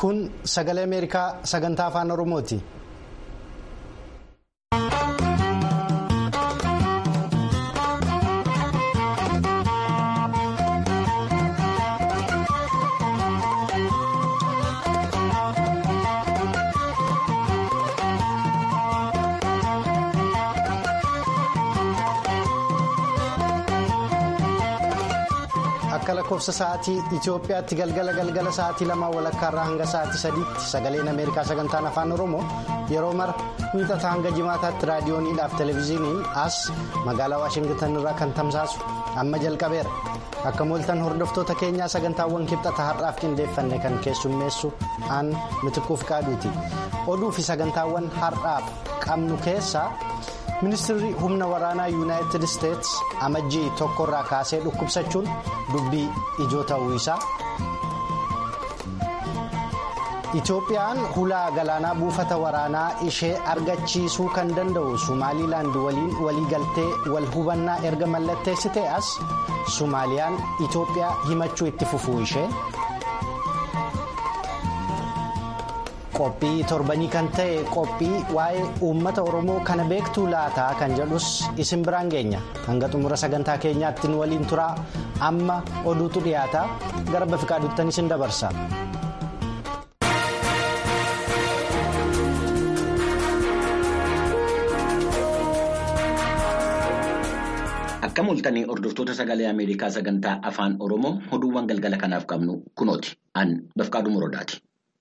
kun sagalee ameerikaa sagantaa afaan oromooti. akka lakkoofsa sa'aatii Itoophiyaatti galgala galgala sa'aatii lamaa walakkaarraa hanga sa'aatii sadiitti sagaleen Ameerikaa sagantaan afaan Oromoo yeroo mara miixata hanga jimaataatti raadiyooniidhaaf televezyiiniin as magaalaa Waashingtan irraa kan tamsaasu amma jalqabeera. Akka mooltan hordoftoota keenyaa sagantaawwan kibxata har'aaf qindeeffanne kan keessummeessu aan mitikuuf qaaduuti. Oduu fi sagantaawwan har'aaf qabnu keessaa. ministirri humna waraanaa yuunaayitid isteets amajjii tokkorraa kaasee dhukkubsachuun dubbii ijoo ta'uu isaa itoophiyaan hulaa galaanaa buufata waraanaa ishee argachiisuu kan danda'u sumaaliilaand waliin waliigaltee wal hubannaa erga mallatteessitee as sumaaliyaan itoophiyaa himachuu itti fufuu ishee. qophii torbanii kan ta'e qophii waa'ee uummata oromoo kana beektuu laataa kan jedhus isin biraan geenya hanga xumura sagantaa keenyaatti nu waliin turaa amma oduutu dhiyaata gara bafiqaaduuttan isin dabarsa. Akka mul'atanii hordoftoota sagalee Ameerikaa sagantaa afaan Oromoo oduuwwan galgala kanaaf qabnu kunooti. An Bafqaaduu Morodaati.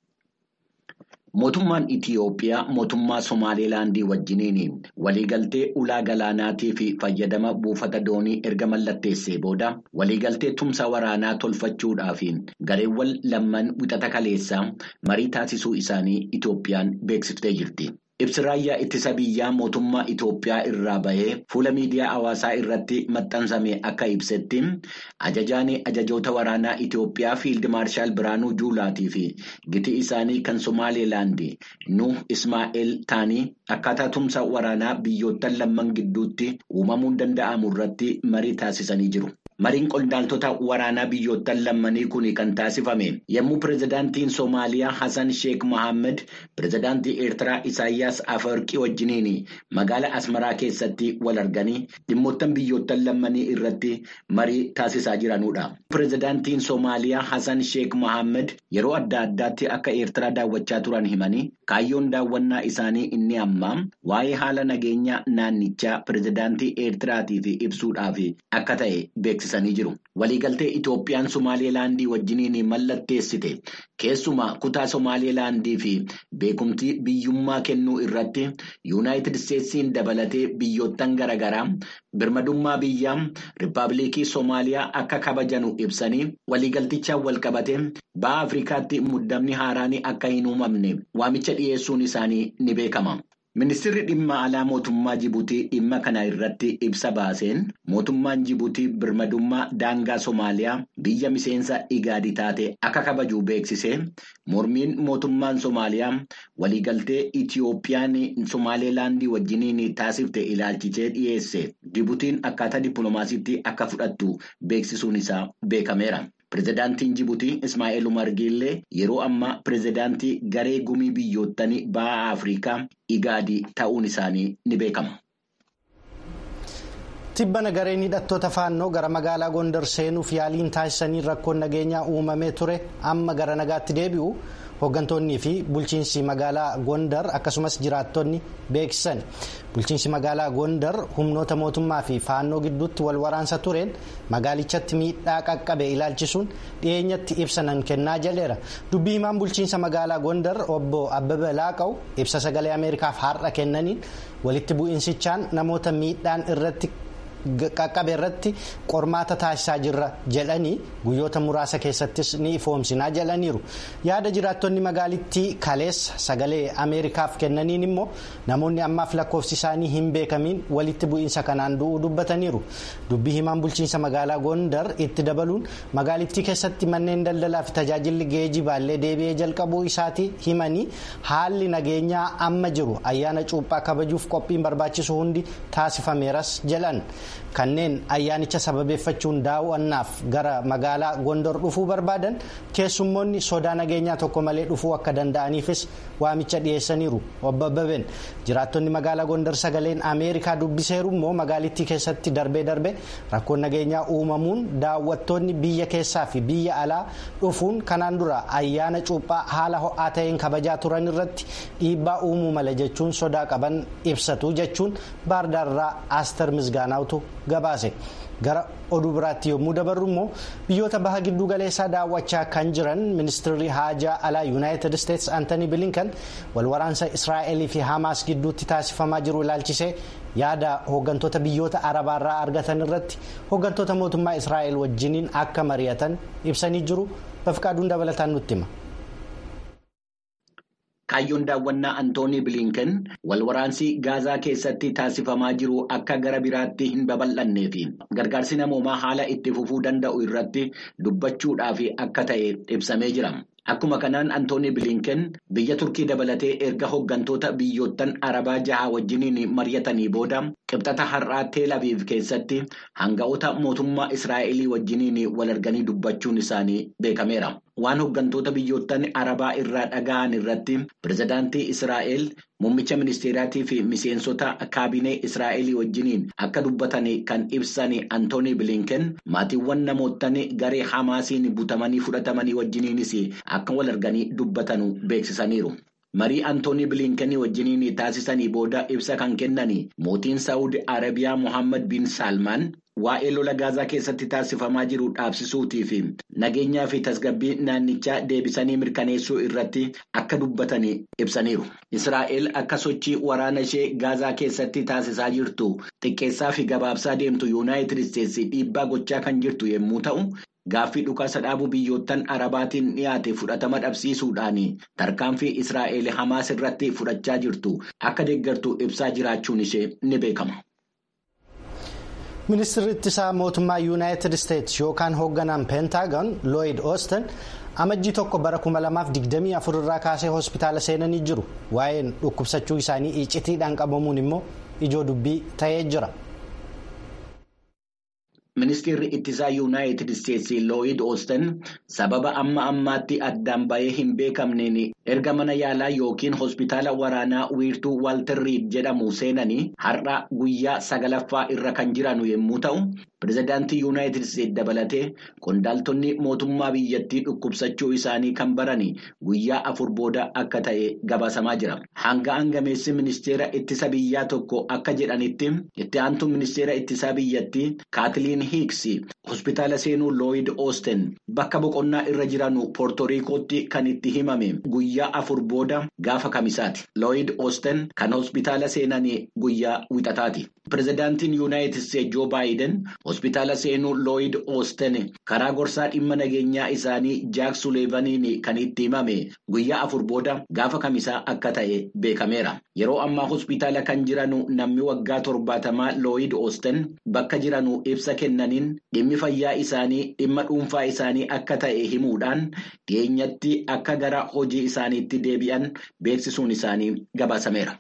Mootummaan Itiyoophiyaa mootummaa Somaaliilaandii wajjiniin waliigaltee ulaa galaanaatii fi fayyadama buufata doonii erga mallatteessee booda waliigaltee tumsa waraanaa tolfachuudhaaf gareewwan lamman wixata kaleessaa marii taasisuu isaanii Itiyoophiyaan beeksiftee jirti. Ibsi raayyaa ittisa biyyaa mootummaa Itoophiyaa irraa bahee fuula miidiyaa hawaasaa irratti maxxanfame akka ibsetti ajajaan ajajoota waraanaa Itoophiyaa fiild maarshaal Biraanuu Juulaatii fi giti isaanii kan Somaaliilaand Nuh Ismaa'eel ta'anii akkaataa tumsa waraanaa biyyoottan lamman gidduutti uumamuu danda'amu irratti marii taasisanii jiru. Mariin qondaaltota waraanaa biyyoottan lammanii kun kan taasifame yommuu pirezidaantiin Soomaaliyaa Hassan Sheek Mohaammed pirezidaantii Eertiraa Isaayyaas Afawarqii wajjiniin magaalaa Asmaraa keessatti wal arganii dhimmoottan biyyoottan lammanii irratti marii taasisaa jiranudha. Pirezidaantiin Soomaaliyaa Hassan Sheek Mohaammed yeroo adda addaatti akka Eertiraa daawwachaa turan himanii kaayyoon daawwannaa isaanii inni ammaa waa'ee haala nageenya naannichaa pirezidaantii Eertiraatiif ibsuudhaaf akka ta'e beeksisa. Waliigaltee Itoophiyaan Somaaliilaandii wajjiniin mallatteessite keessumaa kutaa Somaaliilaandii fi beekumtii biyyummaa kennuu irratti yuunaayitid isteetsiin dabalatee biyyoottan garaagaraa birmadummaa biyyaa Rippaabilikii Soomaaliyaa akka kabajanu ibsanii waliigaltichaan walqabate baha Afrikaatti muddamni haaraan akka hin uumamne waamicha dhiyeessuun isaanii ni beekama. Ministeerri dhimma alaa mootummaa Jibuutii dhimma kana irratti ibsa baaseen mootummaan Jibuutii birmadummaa daangaa Somaaliyaa biyya miseensa igaadii taate akka kabaju beeksisee mormiin mootummaan Somaaliyaa waliigaltee Itiyoophiyaan Somaaliilaandii wajjiniin taasifte ilaalchisee dhiyeesse Jibuutiin akkaataa dippiloomaasiitti akka fudhattu beeksisuun isaa beekameera. Pireezidaantiin Jibuutii Ismaa'eel Umar Giillee yeroo ammaa pireezidaantii garee gumii biyyoottan baha Afrikaa igaadii ta'uun isaanii ni beekama. Tibbana gareen hidhattoota faannoo gara magaalaa Gondar seenuuf yaaliin taasisanii rakkoon nageenyaa uumamee ture amma gara nagaatti deebi'u hooggantoonnii fi bulchiinsi magaalaa Gondar akkasumas jiraattonni beeksisan. Bulchiinsi magaalaa Gondar humnoota mootummaa fi faannoo gidduutti wal waraansa tureen magaalichatti miidhaa qaqqabe ilaalchisuun dhiyeenyatti ibsa nan kennaa jedheera. Dubbii himaan bulchiinsa magaalaa Gondar obbo Abbabee Laaqaw ibsa sagalee Ameerikaaf har'a kennaniin walitti bu'insichaan namoota miidhaan irratti. qaqqabe irratti qormaata taasisaa jirra jedhanii guyyoota muraasa keessattis ni ifoomsinaa jedhaniiru yaada jiraattonni magaalittii kaleessa sagalee ameerikaaf kennaniin immoo namoonni ammaaf lakkoofsi isaanii hin beekamiin walitti bu'iinsa kanaan du'uu dubbataniiru dubbii himaan bulchiinsa magaalaa gondar itti dabaluun magaalittii keessatti manneen daldalaa fi tajaajilli geejibaallee deebi'ee jalqabuu isaatii himanii haalli nageenyaa amma jiru ayyaana cuuphaa kabajuuf qophiin barbaachisu hundi taasifameeras jedhan. kanneen ayyaanicha sababeeffachuun daawwannaaf gara magaalaa gondor dhufuu barbaadan keessummoonni sodaa nageenyaa tokko malee dhufuu akka danda'aniifis waamicha dhiyeessaniiru obbo Abbabeen jiraattonni magaalaa gondor sagaleen ameerikaa dubbiseeru immoo magaalittii keessatti darbee darbe rakkoon nageenyaa uumamuun daawwattoonni biyya keessaa fi biyya alaa dhufuun kanaan dura ayyaana cuuphaa haala ho'aa ta'een kabajaa turan irratti dhiibbaa uumuu mala jechuun sodaa qaban ibsatu jechuun baardaarraa aastar misgaanaawtu gabaase. gara oduu biraatti yommuu dabarru immoo biyyoota baha gidduu galeessaa daawwachaa kan jiran ministeerri haajaa alaa yuunaayitid isteetsi antanii bilinkan walwaraansa israa'elii fi hamaas gidduutti taasifamaa jiru ilaalchisee yaada hooggantoota biyyoota arabaarraa argatan irratti hooggantoota mootummaa israa'el wajjiniin akka mari'atan ibsanii jiru bafqaaduun dabalataan nutti hima. Kaayyoon daawwannaa Antoonii Bilinken walwaraansi Gaazaa keessatti taasifamaa jiru akka gara biraatti hin babal'annee fi gargaarsi namoomaa haala itti fufuu danda'u irratti dubbachuudhaaf akka ta'e ibsamee jira. Akkuma kanaan Antoonii Bilinken biyya Turkii dabalatee erga hooggantoota biyyoottan Arabaa jaha wajjiniin mari'atanii booda qibxata har'aa Teel Aviv keessatti hanga'oota mootummaa Israa'elii wajjiniin wal arganii dubbachuun isaanii beekameera. Waan hooggantoota biyyoottan Arabaa irraa dhaga'an irratti pirezidaantii Israa'el muummicha ministeeraatii fi miseensota kaabinee Israa'elii wajjiniin akka dubbatan kan ibsan Antoonii Bilinken maatiiwwan namoottan garee Hamaasiin butamanii fudhatamanii wajjiniinis akka wal arganii dubbatan beeksisaniiru. Marii Antoonii Bilinkenii wajjiniin taasisanii booda ibsa kan kennan mootiin Saawud Arabiyaa Mohaammed bin Salmaan waa'ee lola Gaazaa keessatti taasifamaa jiru dhaabsisuutii fi nageenyaa fi tasgabbii naannichaa deebisanii mirkaneessuu irratti akka dubbatan ibsaniiru. Israa'el akka sochii waraana ishee Gaazaa keessatti taasisaa jirtu xiqqeessaa fi gabaabsaa deemtu Yuunaayitid Isteetsi dhiibbaa gochaa kan jirtu yommuu ta'u. Gaaffii dhukaasa dhaabuu biyyoottan Arabaatiin dhiyaate fudhatama dhabsiisuudhaan tarkaanfii Israa'el Hamaas irratti fudhachaa jirtu akka deeggartu ibsaa jiraachuun ishee ni beekama. Ministeerri ittisaa mootummaa Yuunaayitid Isteetsi yookaan hoogganaan peentaagon Looyid Oosten amajjii tokko bara 2024 irraa kaasee hospitaala seenanii jiru. Waa'een dhukkubsachuu isaanii icitiidhaan qabamuun immoo ijoo dubbii ta'ee jira. Ministeerri ittisaa Yuunaayitid Isteetsi Looyid Oosten sababa amma ammaatti addaan bahee hin beekamneen erga mana yaalaa yookiin hospitaala waraanaa wiirtuu Waalter Riid jedhamu seenanii har'a guyyaa sagalaffaa irra kan jiran yommuu ta'u, pirezidaantii Yuunaayitid Isteetsi dabalatee qondaaltonni mootummaa biyyattii dhukkubsachuu isaanii kan baran guyyaa afur booda akka ta'e gabaasamaa jira. Hanga hangameessi ministeera ittisa biyyaa tokko akka jedhanitti itti aantuun ministeera ittisaa biyyattii Kaatiliin Hiiksi hospitaala seenuu Looyid Oosten bakka boqonnaa irra jiranu Poortoriikootti kan itti himame guyyaa afur booda gaafa kamisaati. Looyid Oosten kan hospitaala seenanii guyyaa wixataati. Pirezidaantiin Yuunaayitid Isteetsi Joo Baayiden hospitaala seenuu Looyid Oosten karaa gorsaa dhimma nageenyaa isaanii Jaak Suleevaniin kan itti himame guyyaa afur booda gaafa kamisaa akka ta'e beekameera. Yeroo ammaa hospitaala kan jiranu namni waggaa torbaatamaa Looyid Oosten bakka jiranu ibsa kennaniin dhimmi fayyaa isaanii dhimma dhuunfaa isaanii akka ta'e himuudhaan dhiyeenyatti akka gara hojii isaaniitti deebi'an beeksisuun isaanii gabaasameera.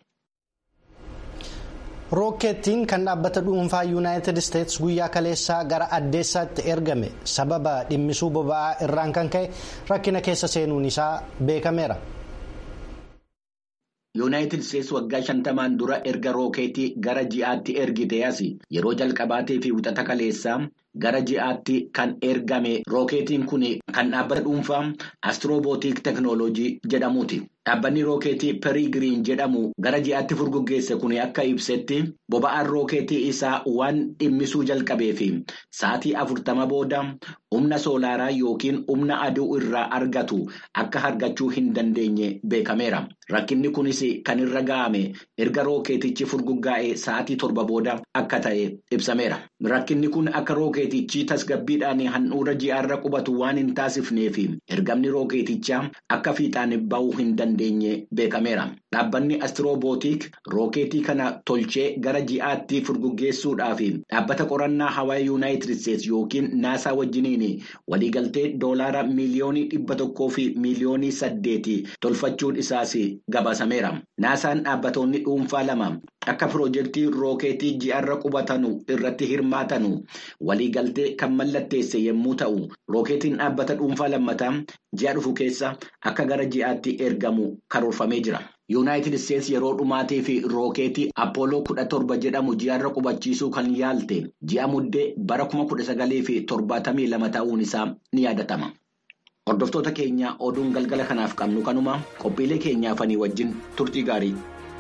rookeettiin kan dhaabbata dhuunfaa yuunaayitid isteetsi guyyaa kaleessaa gara addeessaatti ergame sababa dhimmisuu boba'aa irraan kan ka'e rakkina keessa seenuun isaa beekameera. yuunaayitid isteetsi waggaa shantamaan dura erga rookeetii gara ji'aatti ergite as yeroo jalqabaatee fi wixata kaleessaa gara ji'aatti kan ergame rookeetiin kun kan dhaabbata dhuunfaa astrobootik teknooloojii jedhamuuti. Dhaabbanni rookeetii Perigiriin jedhamu gara ji'aatti furguggeesse kun akka ibsetti boba'aan rookeetii isaa waan dhimmisuu jalqabee fi sa'aatii afurtama booda humna soolaaraa yookiin humna aduu irraa argatu akka argachuu hin dandeenye beekameera. Rakkinni kunis kan irra ga'ame erga rookeetichi furguggaa'ee sa'aatii torba booda akka ta'e ibsameera. Rakkinni kun akka rookeetichi tasgabbiidhaan handhuura ji'aarra qubatu waan hin taasifneef ergamni rookeetichaa akka fiixaan ba'uu hin dandeenye beekameera. Dhaabbanni astrobootik rookeetii kana tolchee gara ji'aatti furguggeessuudhaaf dhaabbata qorannaa hawaa yuunaayitid isteetsi yookiin naasaa wajjiniin waliigaltee doolaara miiliyoonii dhibba tokkoo fi miiliyoonii saddeeti tolfachuun isaas gabaasameera. Naasaan dhaabbatoonni dhuunfaa lama akka piroojeektii rookeetii ji'arra qubatanu irratti hirmaatanu waliigaltee kan mallatteesse yommuu ta'u rookeetiin dhaabbata dhuunfaa lammataa ji'a dhufu keessa akka gara ji'aatti ergamu karoorfamee jira. yuunaayitid isteetsi yeroo dhumaatii fi rookeetii appooloo kudha torba jedhamu ji'arra qubachiisuu kan yaalte ji'a muddee bara kuma kudha sagalee fi torbaatamii lama ta'uun isaa ni yaadatama. hordoftoota keenya oduun galgala kanaaf qabnu kanuma qophiilee keenyaafanii wajjin turtii gaarii.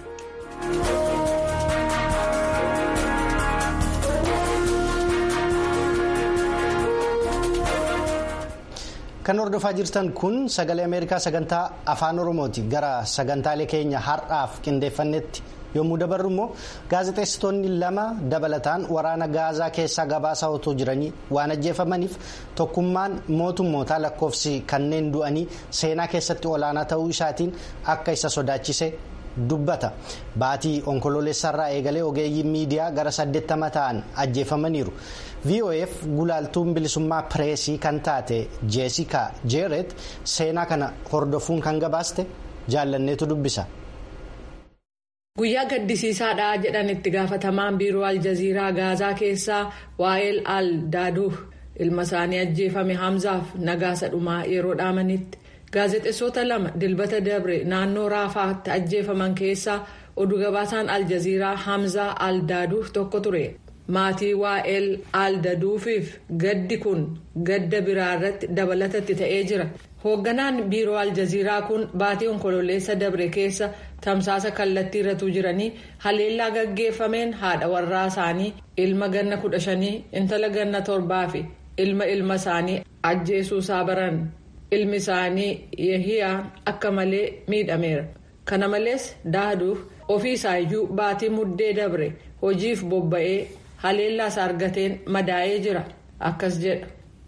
kan hordofaa jirtan kun sagalee ameerikaa sagantaa afaan oromooti gara sagantaalee keenya har'aaf qindeeffannetti yommuu dabarru immoo gaazexeessitoonni lama dabalataan waraana gaazaa keessaa gabaasaa otoo jiranii waan ajjeefamaniif tokkummaan mootummootaa lakkoofsi kanneen du'anii seenaa keessatti olaanaa ta'uu isaatiin akka isa sodaachise dubbata baatii onkoloolessarraa eegalee ogeeyyiin miidiyaa gara saddeettama ta'an ajjeefamaniiru. vof gulaaltuun bilisummaa pireesii kan taate jeesikaa jeeret seenaa kana hordofuun kan gabaaste jaallanneetu dubbisa. guyyaa gaddisiisaadha jedhan itti gaafatamaan biiroo aljaziiraa gaazaa keessaa waa'eel al daaduuf ilma isaanii ajjeefame hamzaaf nagaasa dhumaa yeroo dhaamanitti gaazexeessota lama dilbata dabre naannoo raafaatti ajjeefaman keessaa oduu gabaasaan aljaziiraa hamzaa al daaduuf tokko ture. maatii waa'eel aldaduufiif gaddi kun gadda biraa irratti dabalatatti ta'ee jira hoogganaan biiroo aljaziiraa kun baatii onkololeessa dabre keessa tamsaasa kallattii irratti jiranii haleellaa gaggeeffameen haadha warraa isaanii ilma ganna kudha shanii intala ganna torbaa fi ilma ilma isaanii ajjeesuusaa baran ilmi isaanii yahiyaa akka malee miidhameera kana malees daaduuf ofii isaayyuu baatii muddee dabre hojiif bobba'ee. haleellaas argateen madaa'ee jira akkas jedha.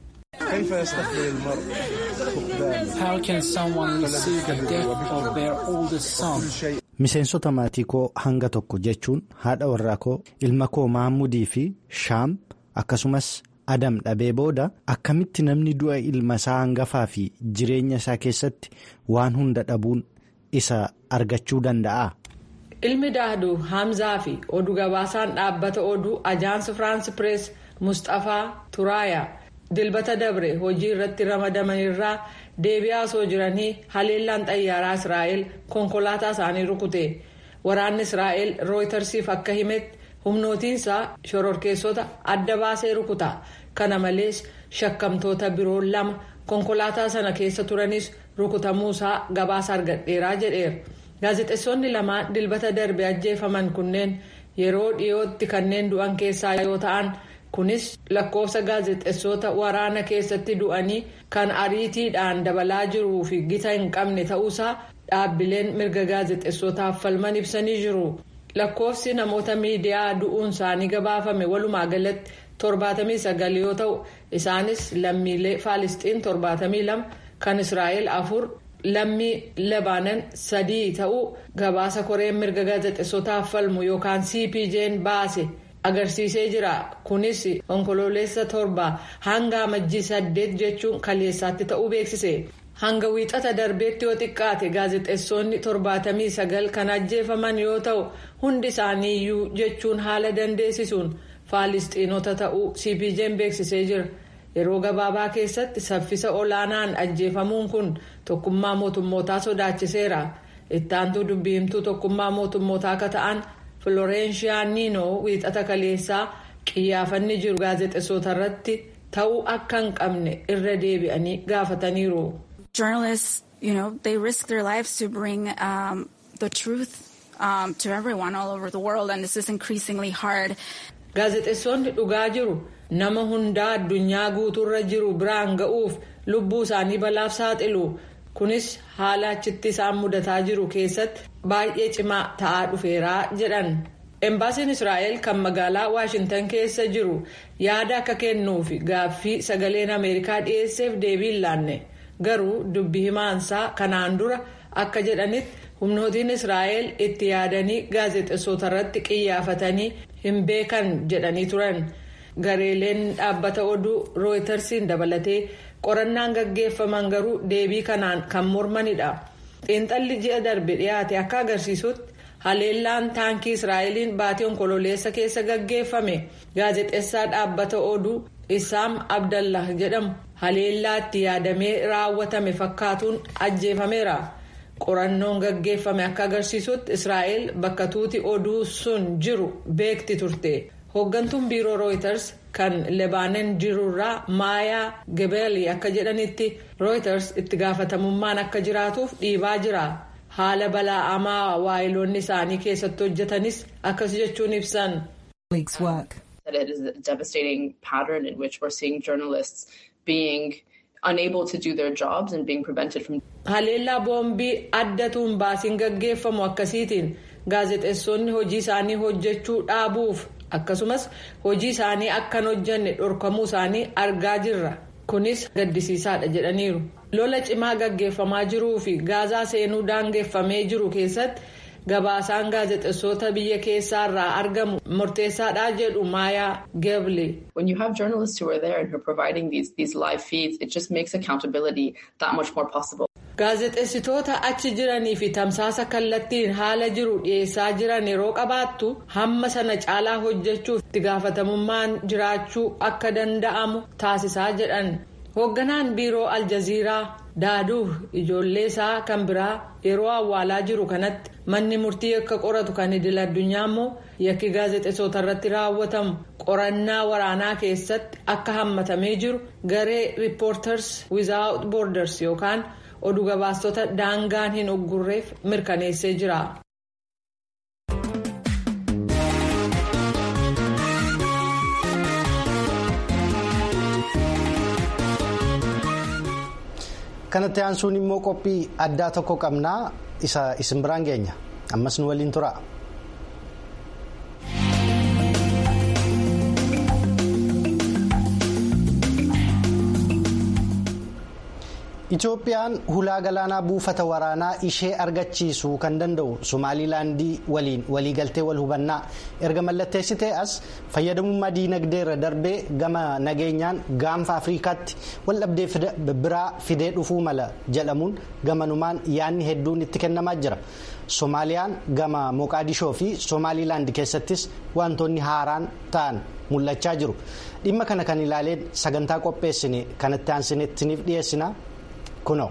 miseensota maatii koo hanga tokko jechuun haadha warraa koo ilma koo maamudii fi shaam akkasumas adam dhabee booda akkamitti namni du'a ilma isaa hangafaa fi jireenya isaa keessatti waan hunda dhabuun isa argachuu danda'a. ilmi daaduu hamzaa fi oduu gabaasaan dhaabbata oduu ajaansi firaansi pirees mustafaa turaayaa dilbata dabre hojii irratti ramadamanirraa deebi'aa osoo jiranii haleellaan xayyaaraa israa'el konkolaataa isaanii rukute waraanni israa'el rooytarsiif akka himetti humnootiinsaa shororkeessota adda baasee rukuta kana malees shakkamtoota biroo lama konkolaataa sana keessa turanis rukutamuusaa gabaasa argadheeraa jedheera. gaazexeessonni lamaan dilbata darbe ajjeefaman kunneen yeroo dhiyootti kanneen du'an keessaa yoo ta'an kunis lakkoofsa gaazexeessota waraana keessatti du'anii kan ariitiidhaan dabalaa jiruu fi gita hin qabne ta'uusaa dhaabbileen mirga gaazexeessotaaf falman ibsanii jiru lakkoofsi namoota miidiyaa du'uun isaanii gabaafame walumaa galatti torbaatamii sagal yoo ta'u isaanis lammiilee faalisxiin torbaatamii lama kan israa'el afur. lammii labaanan sadii ta'uu gabaasa koreen mirga gaazexeessotaaf falmu yookaan cpj'n baase agarsiisee jira kunis onkoloolessa torba hanga amajjii saddeet jechuun kaleessaatti ta'uu beeksise hanga wiixata darbeetti yoo xiqqaate gaazexeessonni torbaatamii sagal kan ajjeefaman yoo ta'u hundi isaaniiyyuu jechuun haala dandeessisuun faalisxiinota ta'uu cpj'n beeksisee jira. yeroo gabaabaa keessatti saffisa olaanaan ajjeefamuun kun tokkummaa mootummootaa sodaachiseera ittaantuu dubbiimtuu tokkummaa mootummootaa akka ta'an filorenshiyaa niinoo wiixata kaleessaa qiyyaafanni jiru gaazexeessota irratti ta'uu akka hin qabne irra deebi'anii gaafataniiru. journalists you know they risk their lives to bring um, the truth um, to everyone all over the world and this is increasingly hard. gaazexeessonni dhugaa jiru. nama hundaa addunyaa guutuurra jiru biraan ga'uuf lubbuu isaanii balaaf saaxilu kunis haala achitti isaan mudataa jiru keessatti baay'ee cimaa ta'aa dhufeeraa jedhan embaasiin israa'el kan magaalaa waashintan keessa jiru yaada akka kennuuf gaaffii sagaleen ameerikaa dhiyeesseef deebii hin laanne garuu dubbi himaansaa kanaan dura akka jedhanitti humnootiin israa'el itti yaadanii gaazexeessota irratti qiyyaafatanii hin beekan jedhanii turan. gareeleen dhaabbata oduu rooytarsiin dabalatee qorannaan gaggeeffaman garuu deebii kanaan kan mormanidha xiinxalli ji'a darbe dhiyaate akka agarsiisutti haleellaan taankii israa'eliin baatii onkololeessa keessa gaggeeffame gaazexeessaa dhaabbata oduu isaam abdallah jedhamu haleellaatti yaadamee raawwatame fakkaatuun ajjeefameera qorannoon gaggeeffame akka agarsiisutti israa'el bakka tuuti oduu sun jiru beekti turte hooggantuun biiroo rooyiters kan lebaanon jirurraa maayaa gebeelii akka jedhanitti rooyiters itti gaafatamummaan akka jiraatuuf dhiibaa jira haala balaa'amaa waayiloonni isaanii keessatti hojjetanis akkas jechuun ibsan. It is a devastating pattern in which we're seeing journalists being unable to do their jobs and being prevented from. Haleellaa boombii addatuun baasiin gaggeeffamu akkasiitiin gaazexeessonni hojii isaanii hojjechuu dhaabuuf akkasumas hojii isaanii akkan hojjanne dhorkamuu isaanii argaa jirra. Kunis gaddisiisaadha jedhaniiru. Lola cimaa gaggeeffamaa jiruu fi gaazaa seenuu daangeffamee jiru keessatti. gabaasaan gaazexeessota biyya keessaarraa argamu murteessaadha jedhu maayaa geble. When you have journalists who are there and who are providing these, these live feeds, it just makes accountability that much more possible. Gaazexeessitoota achi jiranii fi tamsaasa kallattiin haala jiru dhiyeessaa jiran yeroo qabaattu hamma sana caalaa hojjechuuf itti gaafatamummaan jiraachuu akka danda'amu taasisaa jedhan. Hoogganaan biiroo Aljaziiraa Daaduuf ijoollee isaa kan biraa yeroo awwaalaa jiru kanatti manni murtii akka qoratu kan idil addunyaa immoo yakki gaazexeessota irratti raawwatamu qorannaa waraanaa keessatti akka hammatamee jiru garee riippoorters wizaawut boorders yookaan oduu gabaastota daangaan hin uggurreef mirkaneessee jira. kanatti aansuun immoo qophii addaa tokko qabnaa isa isin biraan geenya ammas nu waliin tura. Itoophiyaan hulaa galaanaa buufata waraanaa ishee argachiisuu kan danda'u Somaalilaandii waliin waliigaltee wal hubannaa erga mallatteessitee as fayyadamummaa diinagdee irra darbee gama nageenyaan gaanfa Afrikaatti wal dhabdee biraa fidee dhufuu mala jedhamuun gamanumaan yaadni hedduun itti kennamaa jira. Somaaliyaan gama Moqaadishoo fi Somaalilaand keessattis wantoonni haaraan ta'an mul'achaa jiru. Dhimma kana kan ilaaleen sagantaa qopheessine kanatti aansinettiniif dhiyeessina. Kunoo.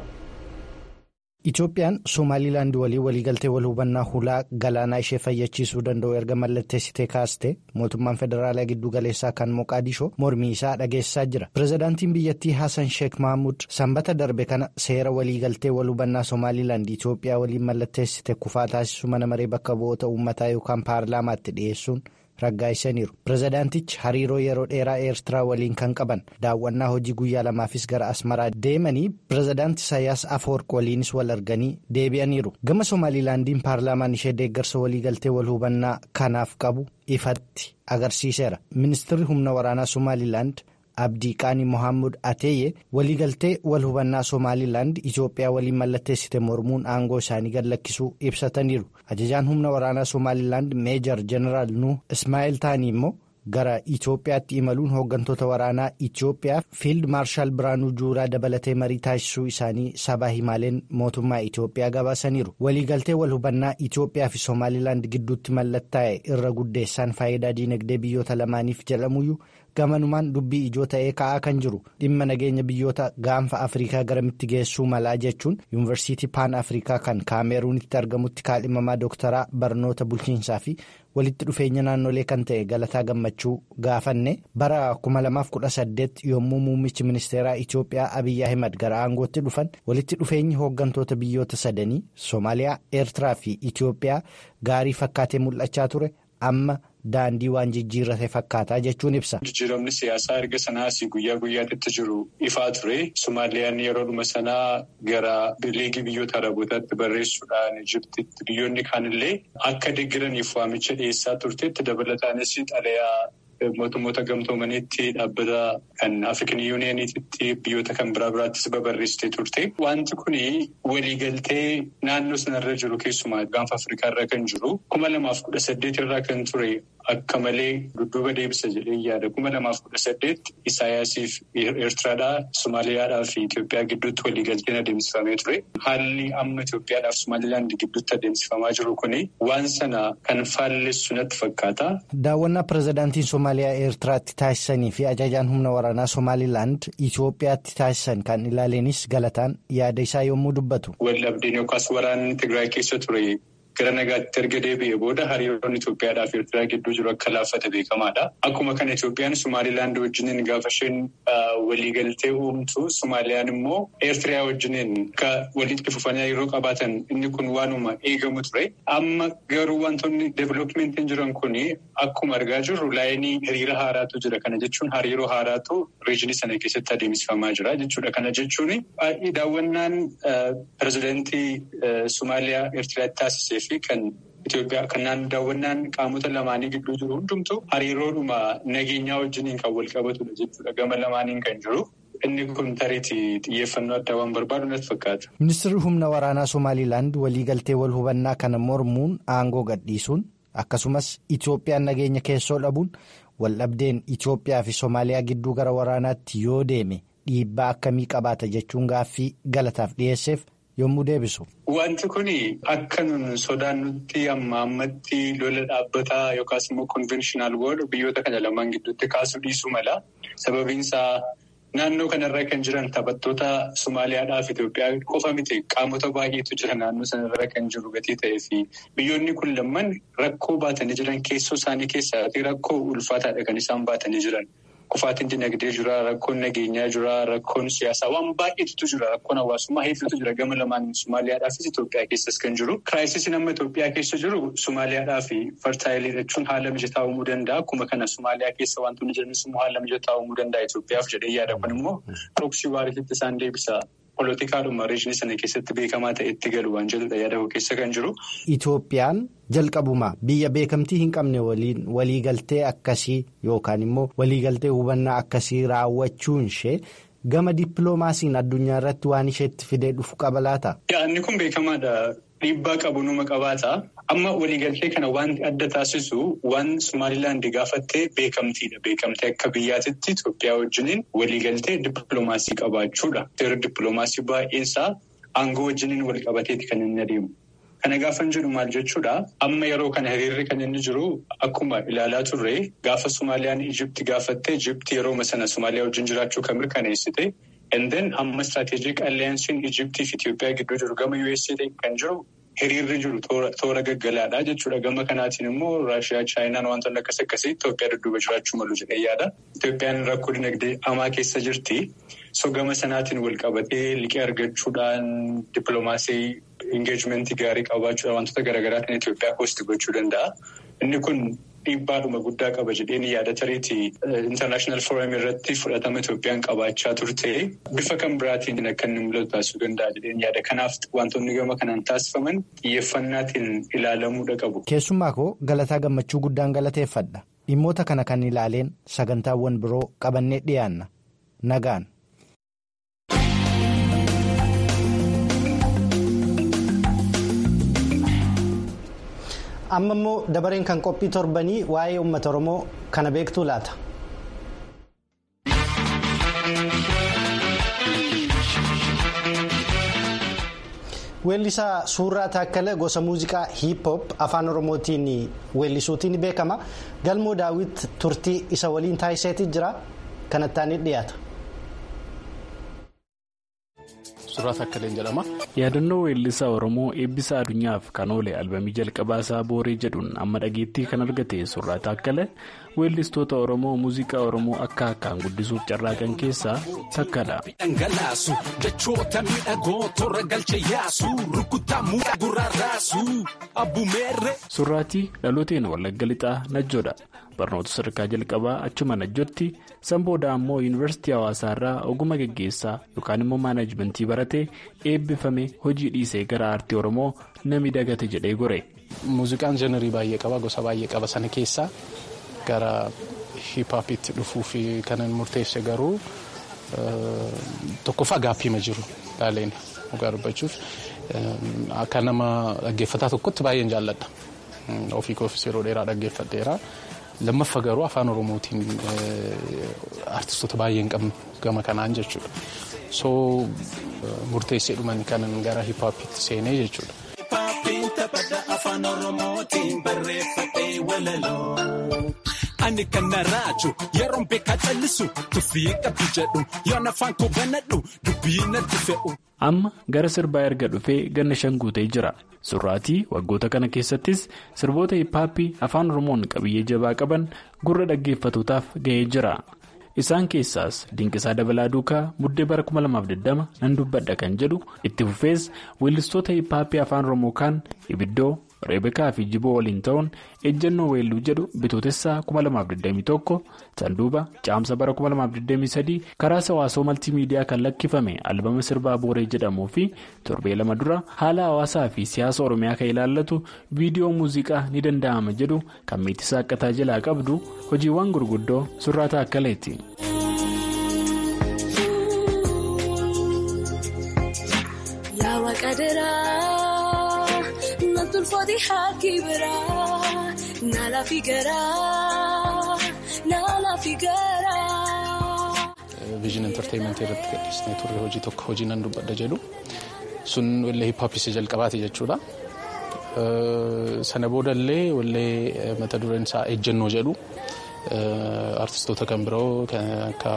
Itoophiyaan Somaalilaand waliin waliigaltee wal hubannaa hulaa galaanaa ishee fayyachiisuu danda'u erga mallatteessitee kaaste mootummaan federaalaa giddu galeessaa kan Moqaadishoo mormii isaa dhageessisaa jira. Pireezidaantiin biyyattii Hassan Sheek Mahmud sanbata darbe kana seera waliigaltee wal hubannaa Somaalilaand Itoophiyaa waliin mallatteessite kufaa taasisuu mana maree bakka bu'oota uummataa yookaan paarlaamaatti dhiyeessuun. raggaa'isaniiru pireezidaantichi hariiroo yeroo dheeraa eertiraa waliin kan qaban daawwannaa hojii guyyaa lamaafis gara asmaraa deemanii pireezidaanti Isaayyaas Afoorq waliinis wal arganii deebi'aniiru gama somaalilaandiin paarlaamaan ishee deeggarsa waliigaltee wal hubannaa kanaaf qabu ifatti agarsiiseera ministirri humna waraanaa somaalilaand. Abdiiqaanii Mohaammed Ateeyye waliigaltee wal hubannaa Somaalilaand Itoophiyaa waliin mallatteessite mormuun aangoo isaanii gad lakkisuu ibsataniiru. Ajajaan humna waraanaa Somaalilaand Meejar Jeneraal Nuh Ismaa'eel Taanii immoo gara Itoophiyaatti imaluun hooggantoota waraanaa Itoophiyaa Fiild Maarshaal Biraanuu Juuraa dabalatee marii taasisuu isaanii sabaa himaaleen mootummaa Itoophiyaa gabaasaniiru. Waliigaltee wal hubannaa Itoophiyaa fi Somaalilaand gidduutti mallattaa'e irra guddeessaan faayidaa diinagdee biyyoota lamaaniif jedhamuyyuu. gamanumaan dubbii ijoo ta'ee ka'aa kan jiru dhimma nageenya biyyoota gaanfa afrikaa garamitti geessuu malaa jechuun yuunivarsiitii paan afrikaa kan kaameeruunitti argamutti kaadhimamaa dooktaraa barnoota bulchiinsaa fi walitti dhufeenya naannolee kan ta'e galataa gammachuu gaafanne bara 2018 yommuu muummichi ministeeraa itiyoophiyaa abiyyi ahimad gara aangootti dhufan walitti dhufeenyi hooggantoota biyyoota sadanii soomaaliyaa eertiraa fi itiyoophiyaa gaarii fakkaatee mul'achaa ture amma. Daandii waan jijjiirrate fakkaataa jechuun ibsa. Jijjiiramni siyaasaa erga sanaas guyyaa guyyaatti jiru ifaa ture. Somaaliyaan yeroo dhuma sanaa gara liigii biyyoota arabootaatti barreessuudhaan Ijiptitti biyyoonni kaanillee akka deeggaraniif waamicha dhiyeessaa turteetti dabalataanis xalayaa mootummoota gamtoomaniitti dhaabbata kan Afrikan yuuniyeeniititti biyyoota kan biraa biraattis babarreessitee turte. Wanti kun waliigaltee naannoo sanarra jiru keessumaa gaanfa Afrikaa irra kan jiru kuma lamaaf kudha saddeet irraa kan ture akka malee dudduuba deebisa jedhee yaada. Kuma lamaaf kudha saddeet Isaayyaasiif Eertiraadhaa, Somaaliyaadhaa fi Itoophiyaa gidduutti waliigalteen adeemsifamee ture. Haalli amma Itoophiyaadhaaf Somaalilaand gidduutti adeemsifamaa jiru kuni waan sana kan faallessu natti fakkaata. Daawwannaa pirezidaantiin Somaaliyaa Eertiraatti taasisanii fi ajajaan humna waraanaa Somaalilaand Itoophiyaatti taasisan kan ilaaleenis galataan yaada isaa yommuu dubbatu. Waldhabdeen yookaas waraanni Tigraay keessa ture gara nagaatti erga deebi'ee booda hariiroon Itoophiyaadhaa fi Eertiraa gidduu jiru akka laaffate beekamaadha. Akkuma kana Itoophiyaan Somaalilaand wajjiniin gaafa isheen waliigaltee uumtu Somaaliyaan immoo Eertiraa wajjiniin akka walitti fufanii hariiroo qabaatan inni kun waanuma eegamu ture. Amma garuu wantoonni deeviloopimentiin jiran kun akkuma argaa jirru laayinii hiriira haaraatu jira. Kana jechuun hariiroo haaraatu reejinii sana keessatti adeemsifamaa jira jechuudha. Kana jechuun daawwannaan pirezidaantii Somaaliyaa Eertiraatti taasisee fi kan Itoophiyaa kanaan daawwannaan qaamota lamaanii gidduu jiru hundumtu hariiroodhuma nageenyaa wajjiniin kan wal qabatudha jechuudha. Gama lamaaniin kan jiru. Inni kun tareetii xiyyeeffannoo addaa waan barbaadu natti fakkaata. Ministeerri humna waraanaa Somaalilaand waliigaltee wal hubannaa kana mormuun aangoo gadhiisuun akkasumas Itoophiyaan nageenya keessoo dhabuun waldhabdeen Itoophiyaa fi Somaaliyaa gidduu gara waraanaatti yoo deeme dhiibbaa akkamii qabaata jechuun gaaffii galataaf dhiyeesseef yommuu deebisu. Wanti kun akka nun sodaannutti amma ammatti lola dhaabbataa yookaas immoo konvenshinal woor biyyoota kana lamaan gidduutti kaasuu dhiisuu mala. Sababiinsaa naannoo kanarra kan jiran taphattoota Somaaliyaadhaa fi Itoophiyaa qofa miti qaamota baay'eetu jira naannoo sanarra kan jiru gatii ta'ee fi biyyoonni kun lamaan rakkoo baatanii jiran keessoo isaanii keessatti rakkoo ulfaataadha kan isaan baatanii jiran. Kufaatiin dinagdee jira, rakkoon nageenyaa jira, rakkoon siyaasaa waan baay'eetu jira, rakkoon hawaasummaa hedduutu jira gama lamaan Somaaliyaadhaafis Itoophiyaa keessas kan jiru. Kiraayisiin amma Itoophiyaa keessa jiru Somaaliyaadhaa fi fartaayilii jechuun haala mijataa uumuu danda'a. Akkuma kana Somaaliyaa keessa wantoonni jiranis immoo haala mijataa uumuu danda'a Itoophiyaaf jedhee yaada kun immoo proksii waariitti isaan deebisa. Poolotikaadhuma reejinii sana keessatti beekamaa ta'e itti galu waan jedhudha yaada keessa kan jiru. Itoophiyaan jalqabuma biyya beekamtii hin qabne waliin waliigaltee akkasii yookaan immoo waliigaltee hubannaa akkasii raawwachuun ishee gama dippiloomaasiin addunyaa irratti waan isheetti fidee dhufu qaba laata? Inni kun beekamaadha. Dhiibbaa qabu numa qabaata. Amma waliigaltee kana wanti adda taasisu waan Somaalilaand gaafattee beekamtiidha. Beekamtee akka biyyaatitti Itoophiyaa wajjiniin waliigaltee dippiloomaasii qabaachuudha. Seera dippiloomaasii baay'eensaa aangoo wajjiniin wal qabateeti kan inni adeemu. Kana gaafa jedhu maal jechuudha? Amma yeroo kana hiriirri kan inni jiru akkuma ilaalaa turre gaafa Somaaliyaan Ijipti gaafattee Ijipti yeroo sana Somaaliyaa wajjin jiraachuu kan mirkaneessite. Enden amma istiraatejik alliyaansiin Ijiptii fi Itoophiyaa gidduu jiru gama USA kan jiru hiriirri jiru toora gaggalaadha jechuudha. Gama kanaatiin immoo Raashiyaa, Chaayinaan wantoonni akkas akkasii Itoophiyaa dudduuba jiraachuu malu jedhee yaada. Itoophiyaan rakkoo dinagdee hamaa keessa jirti. So gama sanaatiin wal qabatee liqii argachuudhaan dippiloomaasii ingeejmentii gaarii qabaachuudhaan wantoota garaagaraatiin Itoophiyaa hoosti gochuu danda'a. Inni kun dhiibbaadhuma guddaa qaba jedheen yaada tareetii intarnaashinaal fooram irratti fudhatama Itoophiyaan qabaachaa turte bifa kan biraatiin akka inni mul'atu taasisuu danda'a jedheen yaada. Kanaaf wantoonni gama kanaan taasifaman xiyyeeffannaatiin ilaalamuudha qabu. Keessumaa koo galataa gammachuu guddaan galateeffadha. Dhimmoota kana kan ilaaleen sagantaawwan biroo qabannee dhiyaanna. Nagaan. amma immoo dabareen kan qophii torbanii waa'ee uummata oromoo kana beektuu laata. weellisaa suuraa taakkala gosa muuziqaa hiip hop afaan oromootiin weellisuutiin beekama galmoo daawwit turtii isa waliin taasiseeti jira kanattaan dhiyaata. Suuraa Taakkaleen jedhama. Yaadannoo weellisaa Oromoo eebbisa addunyaaf kan oole albamii jalqabaa isaa Booree jedhuun amma dhageettii kan argate Suuraa Taakkale weellistoota Oromoo muuziqaa Oromoo akka akkaan guddisuuf carraaqan keessaa takkadha. Dhangalaasu jechoota miidhagoo toora galche yaasu rukuttaa muka gurraaraasu abbumeerre. Suuraatii dhalooteen Wallagga Lixaa Najjoodha. Barnoota sadarkaa jalqabaa achuma Najjootti sanbooda ammoo yuunivarsiitii hawaasaarraa oguma geggeessaa yookaan immoo maanaajmentii baratee eebbifame hojii dhiisee gara aartii Oromoo nami dagate jedhee gore. Muuziqaan jenerii baay'ee qaba gosa baay'ee qaba sana keessaa gara hiphaapitti dhufuu fi kan murteesse garuu tokkoffaa gaappiima jiru laaleen dhugaa dubbachuuf akka nama dhaggeeffataa tokkotti baay'een jaalladha. Ofii koofis yeroo dheeraa dhaggeeffadheera. Lammaffaa garuu afaan oromootiin artistoota baay'ee hin qabnu gama kanaan jechuudha. So murteessee dhuman kanan gara hippaappiitti seenee jechuudha. afaan oromootiin barreeffadhee walaloo. Ani kan na raaju yeroon beekaa callisu tuffii qabdu jedhu yoon afaan koo banadhu dubbii natti fe'u. Amma gara sirbaa erga dhufee ganna shan guutee jira. Surraatii waggoota kana keessattis sirboota hiphaappii afaan oromoon qabiyyee jabaa qaban gurra dhaggeeffatootaaf ga'ee jira. Isaan keessaas Dinqisaa Dabalaa Duukaa Buddee bara 2020 nan dubbadha kan jedhu itti fufees weellistoota hiphaappii afaan oromoo kaan ibiddoo reebekaa fi jiboo waliin ta'uun ejjennoo weelluu jedhu bitootessaa 2021 sanduuba caamsa bara 2023 karaa hawaasoo maltiimiidiyaa kan lakkifame albama sirbaa booree jedhamuu fi torbee lama dura haala hawaasaa fi siyaasa oromiyaa kan ilaallatu viidiyoo muuziqaa ni danda'ama jedhu kan meetisaa akkataa jalaa qabdu hojiiwwan gurguddoo surraata akkaleeti. Tolfootii haakii biraa naala fi garaa naala fi garaa. Viijin entertaaymentii irratti gadhiisnee turre hojii tokko hojii nan dubbadha jedhu sun wallee hiphaappii jalqabaati jechuudha. Sana boodallee wallee mata dureen isaa ejjennoo jedhu artistoota kan biroo kan akka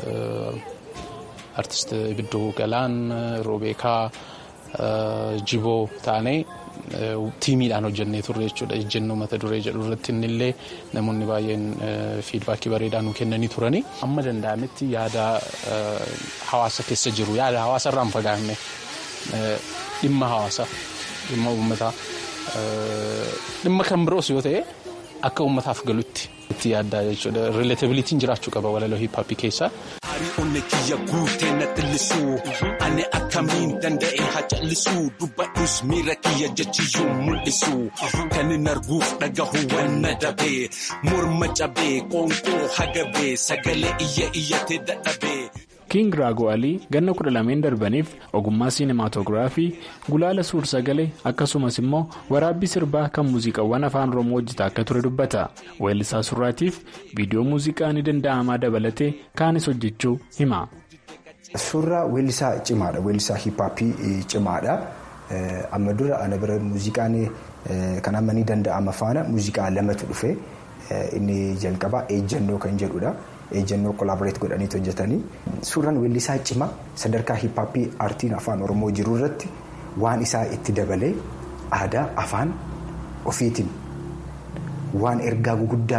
artist Ibiddoo Galaan Roobeekaa Jiboo taanee. tiimiidhaan hojjennee turre jechuudha ejjennoo mata duree jedhu irratti innillee namoonni baay'een fiidbaakii bareedaa nu kennanii turani. Amma danda'ametti yaada hawaasa keessa jiru yaada hawaasa irraan fagaanne dhimma hawaasaa dhimma uummataa dhimma kan biroos yoo ta'e akka uummataaf galutti itti yaaddaa jechuudha rileetabiliitiin jiraachuu qaba walaloo hiippaappii keessaa. Onni kiyya guutee na xillisuu ani akkamiin danda'e haa callisuu dubbadhus miira kiyya jechiyyuu mul'isu kan hin arguuf dhagahu wanna dabee morma cabee qoonqoo hagabee sagalee iyya iyyatee dadhabee. King Raago Alii ganna kudha lameen darbaniif ogummaa siinimaatoogiraafii gulaala suur sagalee akkasumas immoo waraabbii sirbaa kan muuziqaawwan afaan oromoo hojjetaa akka ture dubbata. Weellisaa surraatiif viidiyoo muuziqaa ni danda'amaa dabalatee kaanis hojjechuu hima. Suuraa weellisaa cimaadha. Weellisaa hiippaappii cimaadha. Amma dura ana bira muuziqaan kan amma ni danda'ama faana muuziqaa lamatu dhufe inni jalqabaa ejjennoo kan jedhudha. ejjennoo kolaaboreet godhanii hojjetanii suuraan weellisaa cimaa sadarkaa hiippaappii aartiin afaan oromoo jiru irratti waan isaa itti dabalee aadaa afaan ofiitiin waan ergaa guguddaa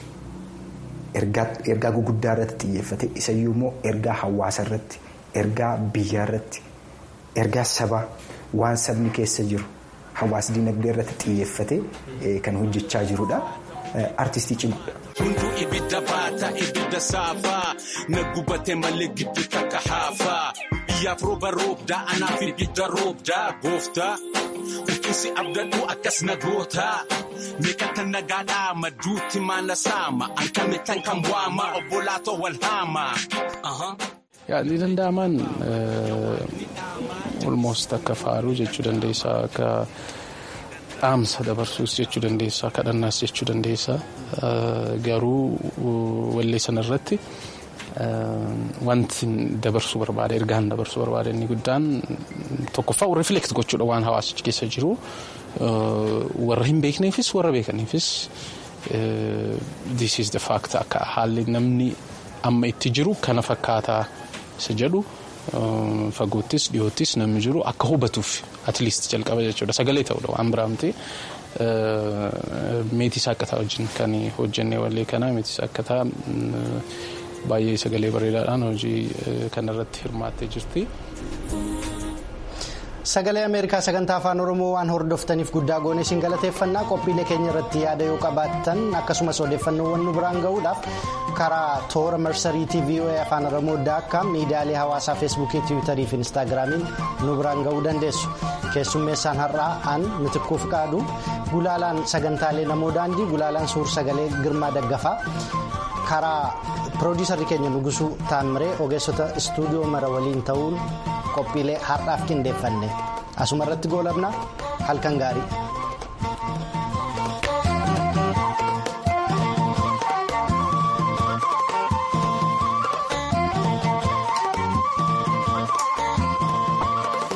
qabu ergaa guguddaa irratti xiyyeeffate isayyuu immoo ergaa hawaasa irratti ergaa biyyaa irratti ergaa sabaa waan sabni keessa jiru hawaas dinagdee irratti xiyyeeffate kan hojjechaa jirudha. Artistii cimaadha. Hunduu ibidda baata ibidda saafaa na gubatee malee giddu takka haafaa biyyaaf rooba roobdaa anaaf ibidda roobdaa gooftaa ulfinsi abdadhu akkas na gootaa meeqata nagaadhaa madduutti maana saama ankame tan kan waama obbolaatoo wal haama. Yaadni danda'amaan olmost akka faaruu jechuu dandeessaa akka. dhaamsa dabarsuus jechuu dandeessaa kadhannaas jechuu dandeessaa garuu wallee sanarratti wanti dabarsuu barbaada ergaan dabarsuu barbaada inni guddaan tokkoffaa rifleekt gochuudha waan hawaasichi keessa jiru warra hin beekneefis warra beekaniifis this is the fact akka haalli namni amma itti jiru kana fakkaataa isa jedhu. Fagoottis dhiyoottis namni jiru akka hubatuuf atleast jalqaba jechuudha sagalee ta'uudha waan biraamtee meetii saakkataa wajjin kan hojjennee wallee kanaa meetii saakkataa baay'ee sagalee bareedaadhaan hojii kanarratti hirmaattee jirti. Sagalee Ameerikaa sagantaa afaan Oromoo waan hordoftaniif guddaa goone isin galateeffannaa qophiilee keenya irratti yaada yoo qabaattan akkasumas odeeffannoowwan nu biraan gahuudhaaf karaa toora marsariitii VOA afaan Oromoo daakkaam miidiyaalee hawaasaa feesbuukii tiwiitarii fi instaagiraamiin nu biraan gahuu dandeessu. Keessummeessaan har'aa an mitikkuuf qaadu gulaalaan sagantaalee namoo daandii gulaalaan suur sagalee girmaa daggafaa karaa piroodiisarri keenya nugusuu taamiree ogeessota istuudiyoo mara waliin ta'uun. qophiilee har'aaf qindeeffanne asuma irratti goolabna halkan gaarii.